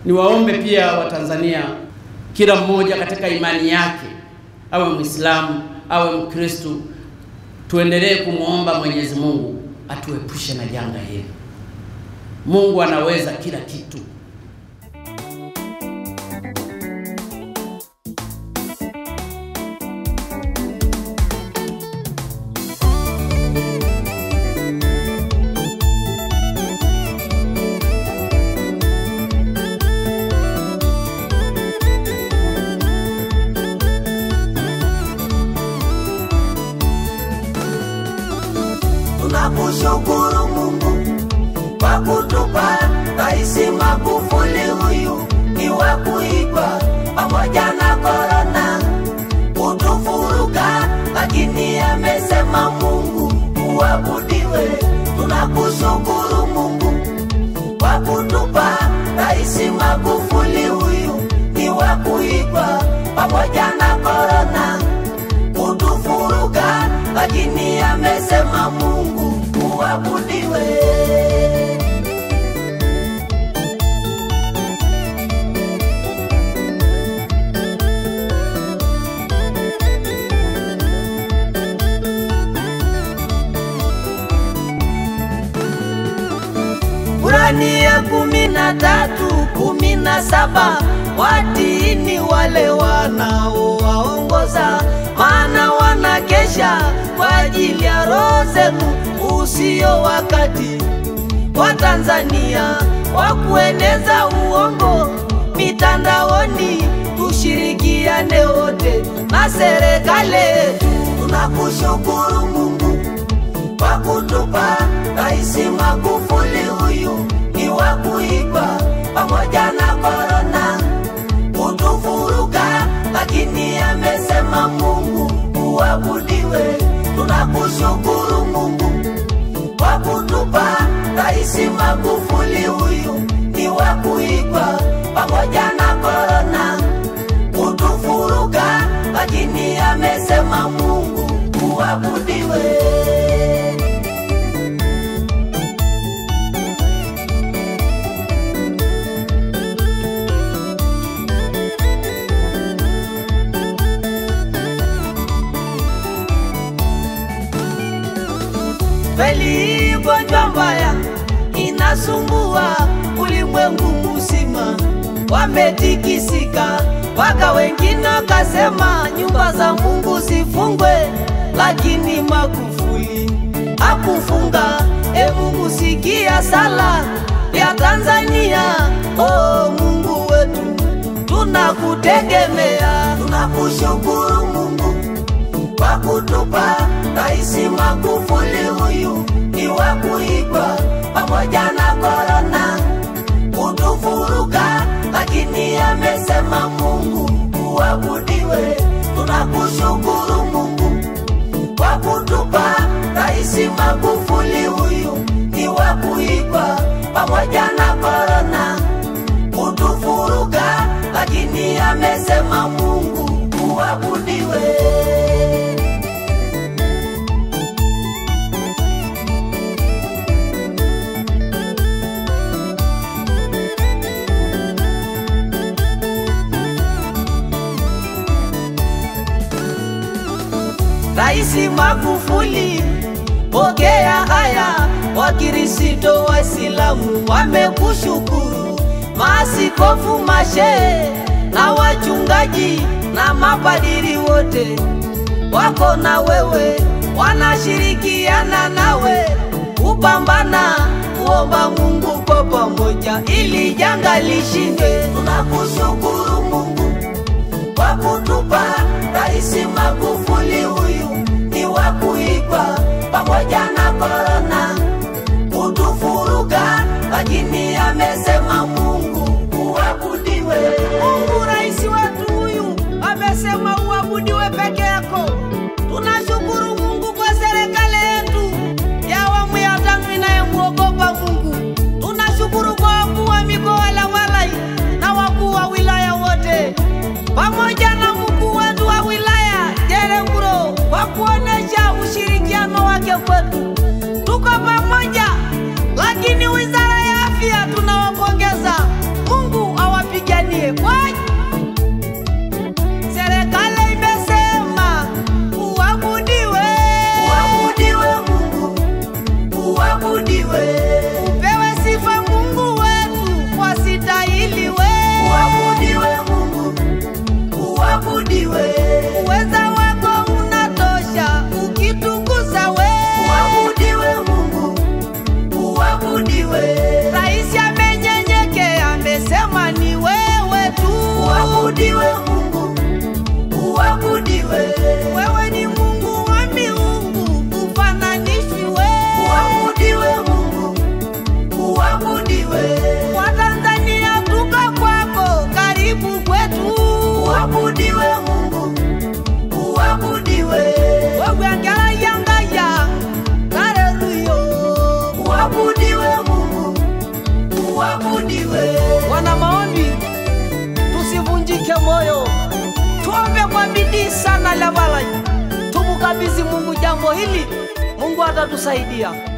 Niwaombe pia Watanzania, kila mmoja katika imani yake, awe Mwislamu awe Mkristo, tuendelee kumwomba Mwenyezi Mungu atuepushe na janga hili. Mungu anaweza kila kitu. Tunakushukuru Mungu kwa kutupa Rais Magufuli, huyu ni wa kuigwa, pamoja na korona kutufuruga, lakini amesema Mungu uabudiwe. Tunakushukuru Mungu kwa kutupa Rais Magufuli, huyu ni wa kuigwa, pamoja na korona kutufuruga, lakini amesema Mungu uabudiwe. Kurani ya kumi na tatu kumi na saba watiini wale wanaowaongoza, maana wanakesha kwa ajili ya roho zenu, usio wakati wa Tanzania wa kueneza uongo mitandaoni. Tushirikiane wote na serikali yetu. Tunakushukuru Mungu kwa kutupa Rais Magufuli, huyu ni wa kuigwa, pamoja na korona kutufuruga, lakini amesema Mungu uabudiwe. Tunakushukuru Mungu kwa kutupa Rais Magufuli, huyu ni wa kuigwa, pamoja na korona kutufuruga, lakini amesema Mungu uabudiwe. Kweli gonjwa mbaya inasumbua ulimwengu mzima, wametikisika waka wengine wakasema nyumba za Mungu zifungwe, lakini Magufuli hakufunga. E Mungu, sikia sala ya Tanzania. Oh Mungu wetu, tunakutegemea, tunakushukuru Mungu kwa kutupa Rais Magufuli, huyu ni wa kuigwa, pamoja na korona kutufuruga, lakini amesema Mungu uabudiwe. Tunakushukuru Mungu kwa kutupa Rais Magufuli, huyu ni wa kuigwa, pamoja na korona kutufuruga, lakini amesema Mungu uabudiwe. Raisi Magufuli, pokea haya. Wakristo Waislamu wamekushukuru, maaskofu, mashehe na wachungaji na mapadiri wote wako na wewe, wanashirikiana nawe kupambana, kuomba Mungu kwa pamoja ili janga lishindwe. Tunakushukuru Mungu kwa kutupa Rais Magufuli, huyu ni wa kuigwa, pamoja na korona kutufuruga, lakini amesema Mungu uabudiwe. Mungu rais wetu huyu amesema uabudiwe peke yako. Tunashukuru Mungu kwa serikali yetu ya awamu ya tano inayemwogopa Mungu. Tunashukuru kwa wakuu wa mikoa Lawalai na wakuu wa wilaya wote pamoja na mkuu wetu wa wilaya Jerenguro kwa kuonesha ushirikiano wake kwetu. Tuko pamoja, lakini wizara ya afya tunawapongeza kwa bidii sana Lavalai, tumukabidhi Mungu jambo hili, Mungu atatusaidia.